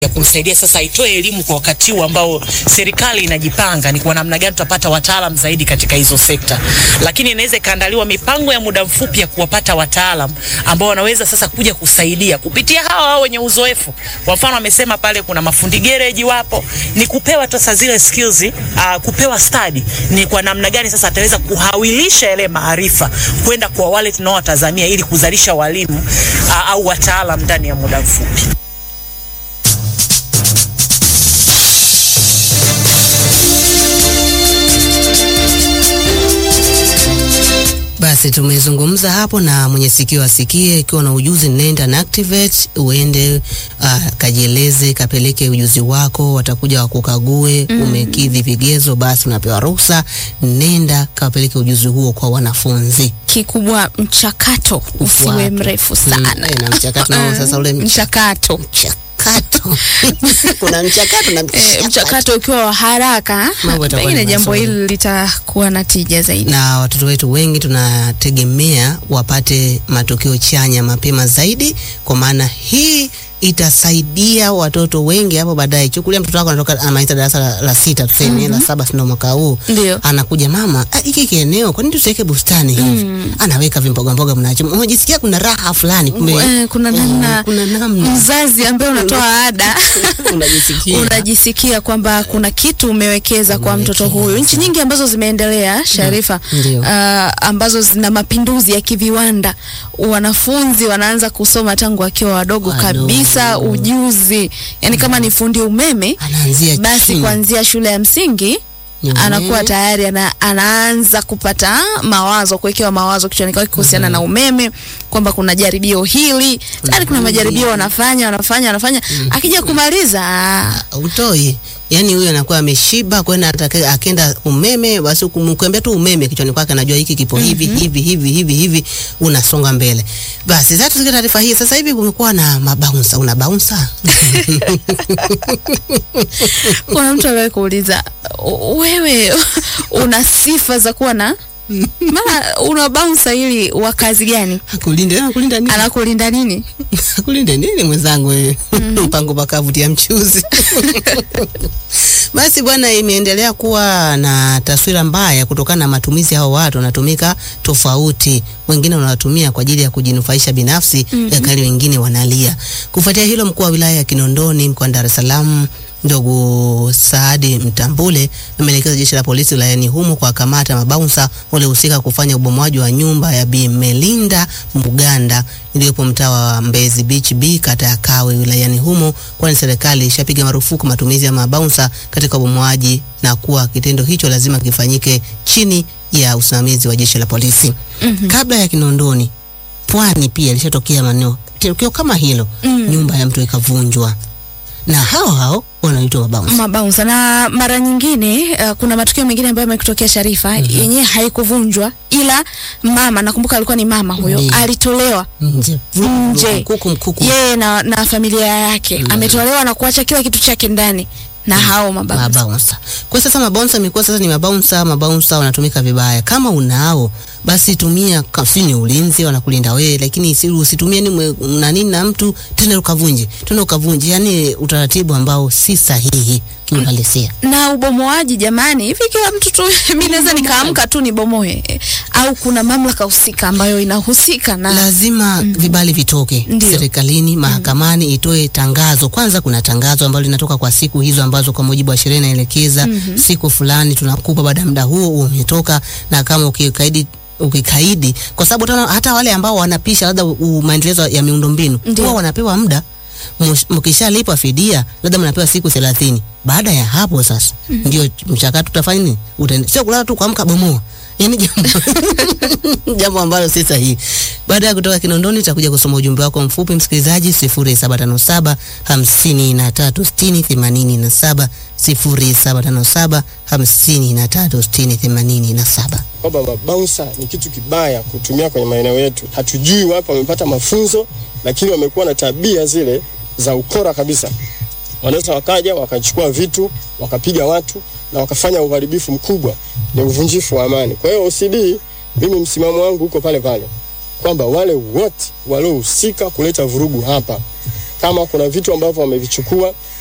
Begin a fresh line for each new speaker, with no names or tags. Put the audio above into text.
ya kumsaidia sasa itoe elimu kwa wakati huu ambao serikali inajipanga ni kwa namna gani tutapata wataalam zaidi katika hizo sekta, lakini inaweza ikaandaliwa mipango ya muda mfupi ya kuwapata wataalam ambao wanaweza sasa kuja kusaidia kupitia hawa hao wenye uzoefu. Kwa mfano, amesema pale kuna mafundi gereji wapo, ni kupewa sasa zile skills, uh, kupewa study ni kwa namna gani sasa ataweza kuhawilisha yale maarifa kwenda kwa wale tunaowatazamia ili kuzalisha walimu uh, au wataalam ndani ya muda mfupi.
Basi tumezungumza hapo na mwenye sikio asikie. Ikiwa na ujuzi, nenda na Activate uende, uh, kajieleze, kapeleke ujuzi wako, watakuja wakukague, mm. umekidhi vigezo, basi unapewa ruhusa. Nenda kapeleke ujuzi huo kwa wanafunzi.
Kikubwa mchakato usiwe
Ufuate.
mrefu
Mm,
sana.
eh, na mchakato nao sasa ule mch-
mchakato
mchakato kuna mchakato na
Eh,
mchakato.
mchakato ukiwa wa haraka,
Mambo yatakuwa
pengine
ni
jambo
mazuri.
hili litakuwa na tija zaidi.
na watoto wetu wengi tunategemea wapate matokeo chanya mapema zaidi, kwa maana hii itasaidia watoto wengi hapo baadaye. Chukulia mtoto wako anatoka anamaliza darasa la, la sita tuseme, la saba sindo mwaka huu,
Ndio.
anakuja mama, "Ah, hiki kieneo kwa nini tusiweke bustani hivi? Anaweka vimboga mboga, mnacho unajisikia kuna raha fulani, kumbe
Eh, kuna
eh,
namna
kuna namna
mzazi ambaye unatoa ada
unajisikia
unajisikia kwamba kuna kitu umewekeza kwa mtoto huyu. Nchi nyingi ambazo zimeendelea Sharifa,
Ndio.
ah, ambazo zina mapinduzi ya kiviwanda, wanafunzi wanaanza kusoma tangu wakiwa wadogo
Wadogo.
kabisa, ujuzi yani kama ni fundi umeme
anaanzia
basi
chini.
kuanzia shule ya msingi
Mhm.
anakuwa tayari ana, anaanza kupata mawazo, kuwekewa mawazo kichwani kwake kuhusiana na umeme, kwamba kuna jaribio hili tayari, kuna majaribio wanafanya wanafanya wanafanya, akija kumaliza ah,
utoi yani, huyu anakuwa ameshiba kwenda, atake- akenda umeme, basi kumkwambia tu umeme kichwani kwake, anajua hiki kipo hivi hivi hivi hivi hivi, unasonga mbele. Basi sasa tusikie taarifa hii. Sasa hivi kumekuwa na mabaunsa, una baunsa
kuna mtu aliwahi kuuliza "U- wewe una sifa za kuwa na maana una bouncer ili wa kazi gani?
akulinde akulinde nini?
Anakulinda nini?
akulinde nini mwenzangu wewe? mpango pakavutia mchuzi. Basi bwana, imeendelea kuwa na taswira mbaya kutokana na matumizi hao watu wanatumika tofauti. Wengine wanatumia kwa ajili ya kujinufaisha binafsi, yakali wengine wanalia. Kufuatia hilo, mkuu wa wilaya ya Kinondoni mkoani Dar es Salaam ndugu Saadi Mtambule ameelekeza jeshi la polisi wilayani humo kuwakamata mabaunsa waliohusika kufanya ubomoaji wa nyumba ya Bi Melinda Muganda iliyopo mtaa wa Mbezi Beach B kata ya Kawe wilayani humo, kwani serikali ishapiga marufuku matumizi ya mabaunsa katika ubomoaji na kuwa kitendo hicho lazima kifanyike chini ya usimamizi wa jeshi la polisi. Kabla ya Kinondoni, Pwani pia ilishatokea maeneo tukio kama hilo, nyumba ya mtu ikavunjwa na hao hao wanaitwa mabaunsa.
mabaunsa na mara nyingine uh, kuna matukio mengine ambayo yamekutokea Sharifa yenyewe haikuvunjwa, ila mama, nakumbuka alikuwa ni mama huyo,
Ndiyo.
alitolewa
nje
Nje.
mkuku mkuku
yeye na, na familia yake ametolewa na kuacha kila kitu chake ndani na hao mabaunsa.
mabaunsa. Kwa sasa mabaunsa imekuwa sasa ni mabaunsa, mabaunsa wanatumika vibaya. Kama unao basi tumia, ka- si ni ulinzi, wanakulinda wewe, lakini si usitumie ni mwe- na nini na mtu tena ukavunje tena ukavunje, yani utaratibu ambao si sahihi kiuhalisia.
na ubomoaji jamani, hivi kila mtu tu mimi naweza nikaamka tu nibomoe eh, au kuna mamlaka husika ambayo inahusika na
lazima vibali vitoke
Ndio.
serikalini, mahakamani itoe tangazo. Kwanza kuna tangazo ambalo linatoka kwa siku hizo ambazo kwa mujibu wa sheria inaelekeza siku fulani tunakupa, baada ya muda huo umetoka, na kama ukikaidi ukikaidi, kwa sababu tena hata wale ambao wanapisha labda u- maendelezo ya miundombinu
Ndio.
huwa wanapewa muda Msh- mkishalipwa fidia labda mnapewa siku thelathini. Baada ya hapo sasa ndio mchakato utafanya nini? Utaenda sio kulala tu kuamka bomoa, yani jambo jambo ambalo si sahihi. Baada ya kutoka Kinondoni, tutakuja kusoma ujumbe wako mfupi msikilizaji, 0757 53 60 87 0757 53 60 87.
kwamba mabaunsa ni kitu kibaya kutumia kwenye maeneo yetu. Hatujui wapi wamepata mafunzo, lakini wamekuwa na tabia zile za ukora kabisa. Wanaweza wakaja wakachukua vitu wakapiga watu na wakafanya uharibifu mkubwa, ni uvunjifu wa amani. Kwa hiyo OCD, mimi msimamo wangu uko pale pale kwamba wale wote waliohusika kuleta vurugu hapa kama kuna vitu ambavyo wamevichukua